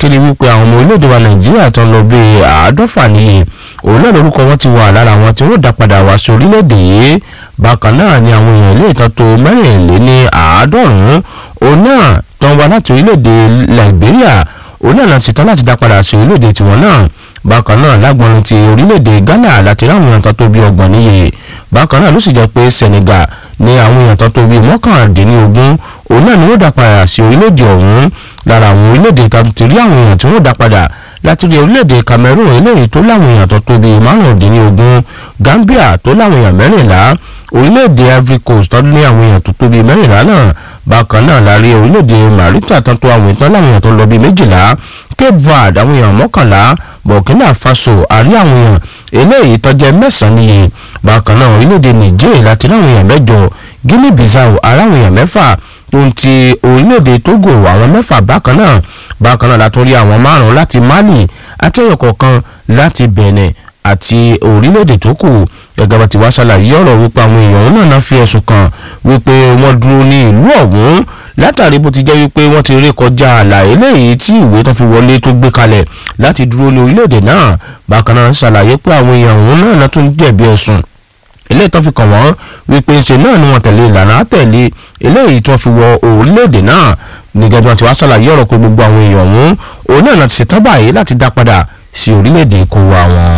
láti rí wípé àwọn ọmọ orílẹ̀-èdè wa nàìjíríà tó ń lọ bí àádọ́fà nìyí òun náà lórúkọ wọn ti wà lára àwọn tí wọ́n dá padà wá sí orílẹ̀-èdè yìí bákan náà ni àwọn èèyàn ilé ìtàn tó mẹ́rìnléní àádọ́rùn-ún òun náà tó ń wá láti orílẹ̀-èdè liberia òun náà láti tán láti dá padà sí orílẹ̀-èdè tiwọn náà bákan náà lágbọ́nrin ti orílẹ̀-èdè ghana láti ráwọn èèyàn tó tó bí ọgbọ̀n níye bákan náà ló sì jẹ́ pé senegal ní àwọn èèyàn tó tó bí mọ́kàndínlógún òun náà ni wọ́n dá padà sí orílẹ̀-èdè ọ̀hún lára àwọn orílẹ̀-èdè tó ti rí àwọn èèyàn tí wọ́n dá padà láti rí orílẹ̀-èdè cameroon eléyìí tó láwọn èèyàn tó tó bí márùndínlógún gambia tó láwọn èèyàn mẹ́rìnlá orílẹ̀-èdè ivory coast tó ní àwọn èèyàn tó tó bí mẹ́rìnlá náà bákan náà la rí orílẹ̀-èdè marita tó tó àwọn èèyàn láwọn èèyàn tó lọ bí méjìlá cape verde àwọn èèyàn mọ́kànlá burkina faso àrí àwọn èèyàn eléyìí tó jẹ́ mẹ́sàn-án níye bákan náà orílẹ̀-èdè niger láti láwọn èèyàn mẹ́jọ guinea bissau aráwọn èèyàn mẹ́fà tó ń ti orílẹ̀-èdè togo àwọn mẹ́fà bákan náà bákan náà látún rí àwọn márùn-ún láti mali àti ẹyọ kọ̀ọ̀kan láti benin àti orílẹ̀-èdè tó kù gẹ́gẹ́ bá ti wá ṣàlàyé ọ̀rọ̀ wípé àwọn èèyàn náà náà fi ẹ̀sùn kàn wípé wọ́n dúró ní ìlú ọ̀hún látàrí bó ti jẹ́ wípé wọ́n ti rí kọjá àlà eléyìí tí ìwé tó fi wọlé tó gbé kalẹ̀ láti dúró ní orílẹ̀-èdè náà bákan náà ṣàlàyé pé àwọn èèyàn ọ̀hún náà náà tún jẹ̀bi ẹ̀sùn eléyìí tó fi kàn wọ́n wípé ṣe náà ni wọ́n tẹ̀lé ìlànà àtẹ̀lé eléyìí tó fi wọ orílẹ̀-èdè náà nígbà tí wọ́n ti wá ṣàlàyé ọ̀rọ̀ pé gbogbo àwọn èèyàn ọ̀hún òun náà láti ṣetán báyìí láti dá padà sí orílẹ̀-èdè kó wa wọn.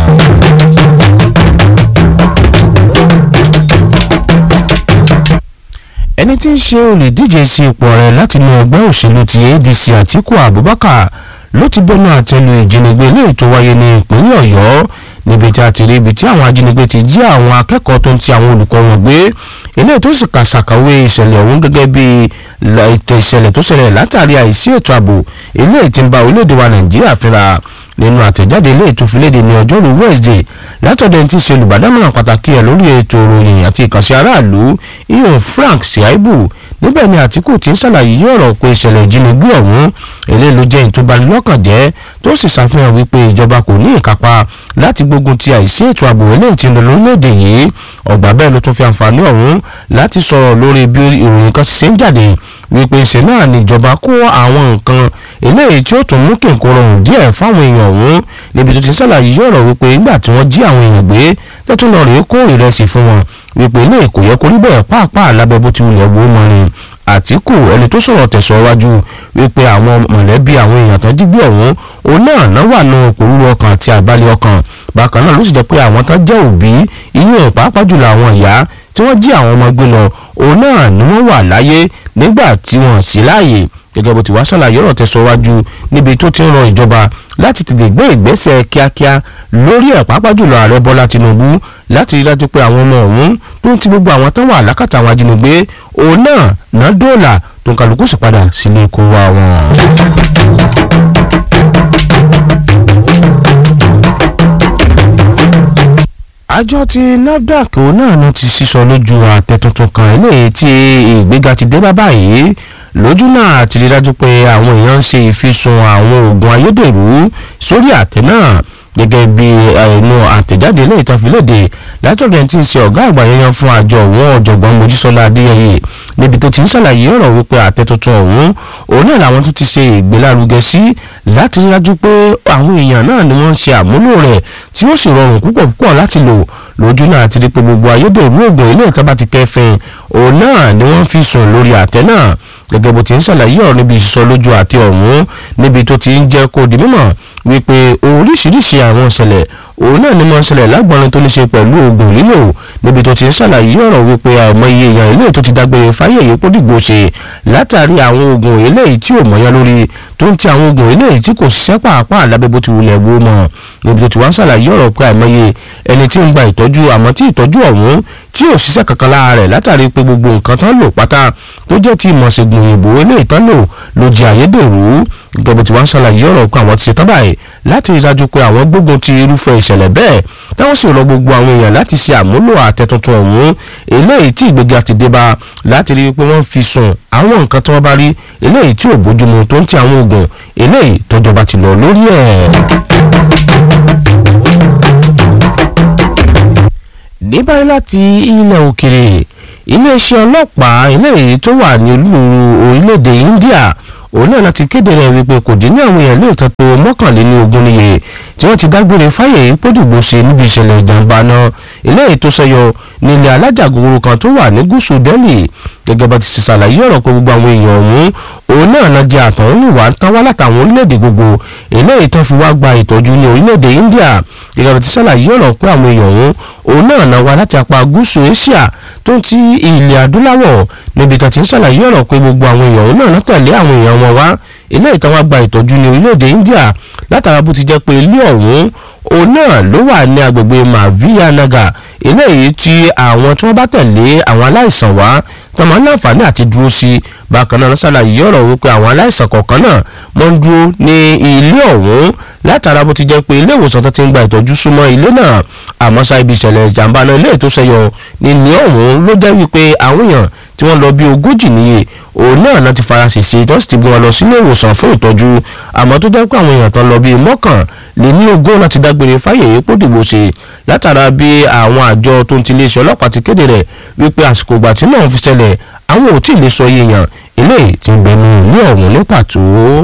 ẹni tí ń ṣe olùdíje sí ipò rẹ̀ láti inú ẹgbẹ́ òṣèlú ti adc àtiku abubakar ló ti bẹnu àtẹ́lu ìjínigbé ilé ètò wáyé ní ìpínlẹ̀ ọ̀yọ́ níbi tí a ti rí ibi tí àwọn ajínigbé ti jí àwọn akẹ́kọ̀ọ́ tó ń ti àwọn olùkọ́ wọn gbé eléyìí tó sì kà ṣàkàwé ìṣẹ̀lẹ̀ ọ̀hún gẹ́gẹ́ bí ètò ìṣẹ̀lẹ̀ tó ṣẹlẹ̀ látàrí àìsí ètò ààbò eléyìí tí ń ba orílẹ̀-èdè wa nàìjíríà fínra nínú àtẹ̀jáde ilé ètò ìfiléde ní ọjọ́rú wednesday látọ̀dọ̀ ẹni tí ń ṣe olùbádámọ̀ràn pàtàkì ẹ̀ lórí ètò ìròyìn àti ìkànsí aráàlú iyan frank siaibu níbẹ̀ ni àtìkù ti ń ṣàlàyé ọ̀rọ̀ pé ìṣẹ̀lẹ̀ ìjínigbé ọ̀hún eléyìí ló jẹ́ ìtúbanilọ́kànjẹ́ tó sì ṣàfihàn wípé ìjọba kò ní ìkápá láti gbógun ti àìsí ètò ààbò eléyìí tí ń lọ lórílẹ̀‐èdè yìí ọgbà bẹ́ẹ̀ ló tún fi àǹfààní ọ̀hún láti sọ̀rọ̀ lórí bí ìròyìn kan ṣe ń jáde wípé ṣe náà ni ìjọba kó àwọn nǹkan eléyìí tí ó tún mú kí nǹkan rọrùn díẹ̀ fáwọn èèyàn ọ̀hún níbi tó ti ṣàlàyé ọ̀rọ̀ wípé nígbà tí wọ́n jí àwọn èèyàn gbé tẹ́tún lọ rèé kó ìrẹsì fún wọn wípé ilé kò yẹ kó rí bẹ́ẹ̀ pàápàá lábẹ́ bó ti wulẹ̀ wó mọ́ ni àtìkù ẹni tó sọ̀rọ̀ tẹ̀síwájú wípé àwọn mọ̀lẹ́bí àwọn èèyàn tán jí gbé ọ̀hún òun náà náà wà nù òpòrúurú ọkàn àti àbálẹ̀ ọkàn bákan náà ló sì jẹ́ pé àwọn tán jẹ́ òbí ìyẹn pàápàá jùlọ àwọn ìyá tí wọ́n jí àwọn ọmọ gbé lọ òun náà ni wọ́n wà láyé nígbà tí wọ́n sí láàyè gẹ́gẹ́ bó ti wá ṣàlàyé ọ̀rọ̀ tẹ̀síwájú níbi tó ti ń rọ ìjọba láti tètè gbé ìgbésẹ̀ kíákíá lórí ẹ̀ pàápàá jùlọ ààrẹ bọ́lá tinubu láti rí dájú pé àwọn ọmọ ọ̀hún tó ń ti gbogbo àwọn tán wà lákàtà àwọn ajínigbé òun náà ná dóòlà tó ń kálukú sì padà sílé kó wa wọn. àjọ ti nafdac òun náà ló ti sísọ lójú àtẹ tuntun kan eléyìí tí ìgbéga ti dé bá báyìí lójú náà àti rí dájú pé àwọn èèyàn ń ṣe ìfisùn àwọn oògùn ayédèrú sórí àtẹ náà gẹ́gẹ́ bí ẹnu àtẹ̀jáde ilé ìtànfilèdè látọ̀dọ̀ ẹni tí ń ṣe ọ̀gá àgbà yẹn fún àjọ òun ọ̀jọ̀gbọ́n mojísọ́lá adéyẹyẹ níbi tó ti ń ṣàlàyé ọ̀rọ̀ wípé àtẹ tuntun ọ̀hún òun náà làwọn tó ti ṣe ìgbélárugẹ sí láti rí dájú pé àwọn èèyàn náà ni wọ́n ń ṣe àmúlò rẹ̀ tí ó sì rọrùn púpọ̀ púpọ̀ láti lò lójú náà ti rí pé gbogbo ayédèrú oògùn ilé ìtọ́ ti kẹfìn òun náà ni wọ́n fi sùn lórí àtẹ náà gẹ́gẹ́ bó ti ń ṣàlàyé ọ̀rọ̀ níbi ìsọ lójú àti ọ̀hún níbi tó ti ń jẹ́ kó di mímọ̀ wípé oríṣiríṣi àwọn ìṣẹ̀lẹ̀ òun náà ni mo ń ṣẹlẹ̀ lágbọ́nrin tó ní ṣe pẹ̀lú oògùn lílò níbi tó ti ń ṣàlàyé ọ̀rọ̀ wípé àìmọye èèyàn ilé tó ti dágbére fáyé èyí kó dìgbò ṣe látàrí àwọn oògùn eléyìí tí ò mọ̀yán lórí tó ń ti àwọn oògùn eléyìí tí kò ṣiṣẹ́ pàápàá lábẹ́ bó ti wulẹ̀ wó mọ̀ níbi tó ti wá ń ṣàlàyé ọ̀rọ̀ pé àìmọye ẹni tí ń gba ìtọ́jú àmọ́ tí ìtọ́jú ọ̀hún tí ò ṣiṣẹ́ kankan lára rẹ̀ látàrí pé gbogbo nǹkan tán lò pátá tó jẹ́ ti ìmọ̀ṣègùn òyìnbó eléyìí tán lò ló di àyédèrú gẹ́gẹ́ bó ti wá ń ṣàlàyé ọ̀rọ̀ pé àwọn ti ṣetán báyìí láti rí dájú pé àwọn gbógun ti irúfẹ́ ìṣẹ̀lẹ̀ bẹ́ẹ̀ táwọn sì rọ gbogbo àwọn èèyàn láti ṣe àmúlò àtẹ tuntun ọ̀hún eléyìí tí ìgbéga ti dé bá láti rí i pé wọ́n fi sùn àwọn nǹkan tí wọ́n bá rí eléyìí tí ò bójúmu tó ń ti àwọn oògùn eléyìí tọ́jọba ti lọ lórí ẹ̀. ní báyìí láti ilẹ̀ òkèrè iléeṣẹ́ ọlọ́pàá eléyìí tó wà ní olú orílẹ̀-èdè India òun náà láti kéde rẹ̀ wípé kò dín ní àwọn èèyàn lè tọ́ tó mọ́kànléní ogún níye tí wọ́n ti dágbére fáyè pódìgbò ṣe níbi ìṣẹ̀lẹ̀ ìjàmbá náà eléyìí tó ṣẹyọ nílẹ̀ alájà gogoro kan tó wà ní gúúsù Delhi gẹ́gẹ́ bá ti ṣe ṣàlàyé ọ̀rọ̀ pé gbogbo àwọn èèyàn ọ̀hún òun náà náà jẹ́ àtọ̀húnrìnwá tán wá látàwọn orílẹ̀-èdè gbogbo eléyìí tó fi wá gba ìtọ́jú ní orílẹ̀-èdè India gẹ́gẹ́ bá ti ṣàlàyé ọ̀rọ̀ pé àwọn èèyàn ọ̀hún òun náà náà wá láti apá gúúsù Asia tó ń ti ilẹ̀ adúláwọ̀ níbi tó ti ń ṣàlàyé ọ̀rọ̀ pé gbogbo àwọn èèyàn ọ̀hún náà náà tẹ̀lé àwọn èèyàn wọn wá eléyìí tó wá gba ìtọ́jú ní orílẹ̀-èdè India látara bó ti jẹ́ pé ilé ọ̀hún òun náà ló wà ní agbègbè Maviya Nagar eléyìí tí àwọn tí wọ́n bá tẹ̀lé àwọn aláìsàn wá tán máa ń láǹfààní àti dúró sí bákan náà ṣàlàyé ọ̀rọ̀ wípé àwọn aláìsàn kọ̀ọ̀kan náà wọ́n ń dúró ní ilé ọ̀hún látara bó ti jẹ́ pé ilé ìwòsàn tó ti ń gba ìtọ́jú súnmọ́ ilé náà àmọ́ ṣá ibi ìṣẹ̀lẹ̀ ìjàmbá náà ilé tó ṣẹyọ ní ilé ọ̀hún ló jẹ́ wípé àwọn èèyàn tí wọ́n lọ bí ogójì níye òun náà náà ti fara ṣèṣe tó sì ti gbé wọn lọ sílé ìwòsàn fún ìtọ́jú àmọ́ tó jẹ́ pé àwọn èèyàn tó lọ bí mọ́kàn lé ní ogún láti dágbére fáyè epo dìbò ṣe látara bí àwọn àjọ tó ń ti iléeṣẹ́ ọlọ́pàá ti kéde rẹ̀ wípé àsìkò ìgbà tí náà fi ṣẹlẹ̀ àwọn ò tí ì lè sọ iye èèyàn eléyìí ti ń bẹnu ní ọ̀hún ní pàtó.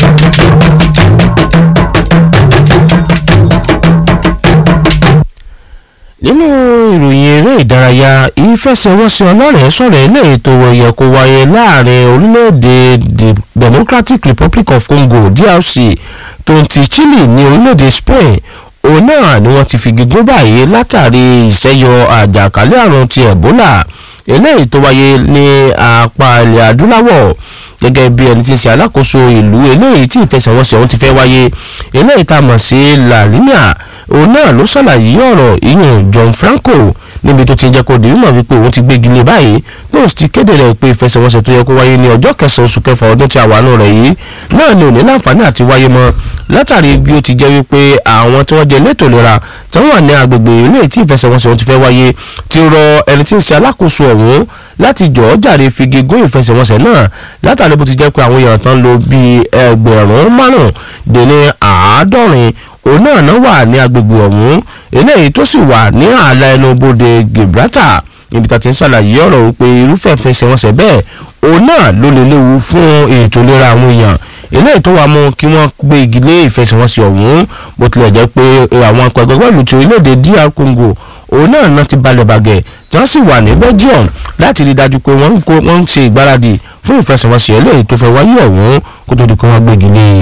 nínú ìròyìn eré ìdárayá ìfẹsẹ̀wọnsẹ̀ ọlọ́rẹ̀ẹ́ sọ̀rọ̀ eléyìí tó yẹ kó wáyé láàrin orílẹ̀-èdè Democratic Republic of Congo DRC tó ń ti Chile ní orílẹ̀-èdè Spain òun náà ni wọ́n ti fi gígùn báyìí látàrí ìṣẹ́yọ àjàkálẹ̀ àrùn ti Ebola eléyìí tó wáyé ní apá ilẹ̀ adúláwọ̀ gẹ́gẹ́ bí ẹni tí ń ṣe alákòóso ìlú eléyìí tí ìfẹsẹ̀wọnsẹ̀ ọ̀hún ti fẹ́ wáyé eléyìí tá a mọ̀ sí La Linea òun náà ló ṣàlàyé ọ̀rọ̀ ìyẹn John Franco níbi tó ti jẹ́ kó di mímọ̀ wípé òun ti gbégi lé báyìí tó sì ti kéde rẹ̀ pé ìfẹsẹ̀wọnsẹ̀ tó yẹ kó wáyé ní ọjọ́ kẹsàn-án oṣù kẹfà ọdún tí a wà nù rẹ̀ yìí náà ni ò ní láǹfààní àti wáyé mọ́ látàrí bí ó ti jẹ́ wípé àwọn tí wọ́n jẹ́ elétò ìlera tí wọ́n wà ní agbègbè ilé tí ìfẹsẹ̀wọnsẹ̀ ọ̀hún ti fẹ́ wáyé ti rọ ẹni tí ń ṣe alákòóso ọ̀hún láti jọ̀ọ́ jàre figi gún ìfẹsẹ̀wọnsẹ̀ náà látàrí bó ti jẹ́ pé àwọn èèyàn tán lò bíi ẹgbẹ̀rún márùn-ún-dín-ní àádọ́rin òun náà náà wà ní agbègbè ọ̀hún eléyìí tó sì wà ní ààlà ẹnu bodè Gibraltar níbi tá a ti ń ṣàlàyé ọ̀rọ̀ wípé irúfẹ́ ìfẹsẹ̀wọnsẹ̀ bẹ́ẹ̀ òun náà ló lè léwu fún ètò ìlera àwọn èèyàn eléyìí tó wà mú kí wọ́n gbé igi lé ìfẹsẹ̀wọnsẹ̀ ọ̀hún bó tilẹ̀ jẹ́ pé àwọn akọ ẹgbẹ́ bọ́ọ̀lù ti orílẹ̀-èdè DR Congo òun náà náà ti balẹ̀ bàgẹ́ tí wọ́n sì wà ní Belgium láti rí i dájú pé wọ́n ń ṣe ìgbáradì fún ìfẹsẹ̀wọnsẹ̀ eléyìí tó fẹ́ wáyé ọ̀hún kó tó di kí wọ́n gbégi lé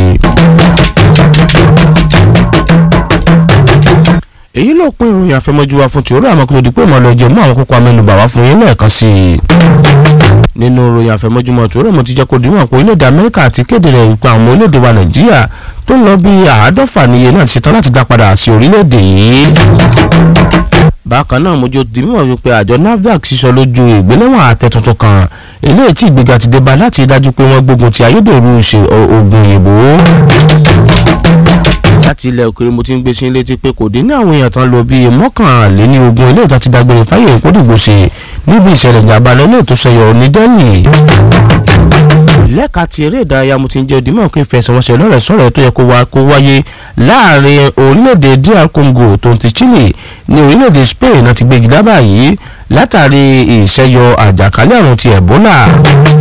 èyí ló pín ìròyìn àfẹmọ́jú wa fún tìóró àmọ́ kó tó di pé ìmọ̀lẹ́ ọjọ́ mú àwọn kókó amẹ́nubà wá fún yín lẹ́ẹ̀kan sí i. nínú ìròyìn àfẹmọ́júmọ́ tìóró mo ti jẹ́ kó di wọn pé orílẹ̀-èdè Amẹ́ríkà ti kéde rẹ̀ wípé àwọn orílẹ̀-èdè wa Nàìjíríà tó ń lọ bí àádọ́fà níye náà ti ṣetán láti dá padà sí orílẹ̀-èdè yìí. bákan náà mojú di mímọ̀ wípé àjọ NAFDAC sísọ lójú ìgbéléwọ̀n àtẹ tuntun kan eléyìí tí ìgbéga ti dé bá láti dájú pé wọ́n gbógun ti ayédèrú ṣe oògùn òyìnbó láti ilẹ̀ òkèrè mo ti ń gbé sí létí pé kò dín ní àwọn èèyàn tán lọ bíi mọ́kànléní ogún ilé ìta ti dágbére fáyé ìkódìgbò ṣe níbi ìṣẹ̀lẹ̀ ìjàmbá lẹ́lẹ́ tó ṣẹyọ ní Delhi. lẹ́ka ti eré ìdárayá mo ti ń jẹ́ òdìmọ̀ pé ìfẹsẹ̀wọnsẹ̀ lọ́rẹ̀ sọ̀rọ̀ tó yẹ kó wáyé láàrin orílẹ̀-èdè DR Congo tó ń ti Chile ní orílẹ̀-èdè Spain náà ti gbégi dábàá yìí látàrí ìṣẹ́yọ àjàkálẹ̀ àrùn ti Ebola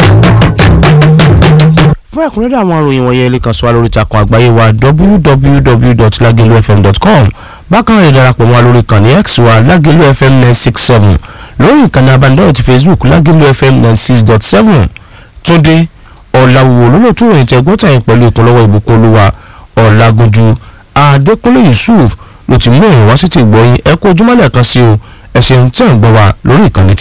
fún ẹ̀kúnrẹ́rẹ́ àwọn ìròyìn wọ̀nyẹn lè kàn sí wa lórí ìtàkùn àgbáyé wa www.lagelufm.com bákan rẹ̀ darapọ̀ mọ́ wa lórí ìkànnì x wa lagelu fm nine six seven lórí ìkànnì abánidọ́rẹ̀ ti facebook lagelu fm nine six dot seven túndé ọ̀làwùwò lólótú ìròyìn tẹ gbọ́tà yín pẹ̀lú ìkúnlọ́wọ́ ìbùkún olúwa ọ̀làgójú adékúnlé yusuf ló ti mú ìrìn wá sí ti gbọ́yìn ẹ kú ojúmọ́lẹ̀ kan sí o ẹ ṣeun tí ẹ̀ ń gbọ́ wa lórí ìkànnì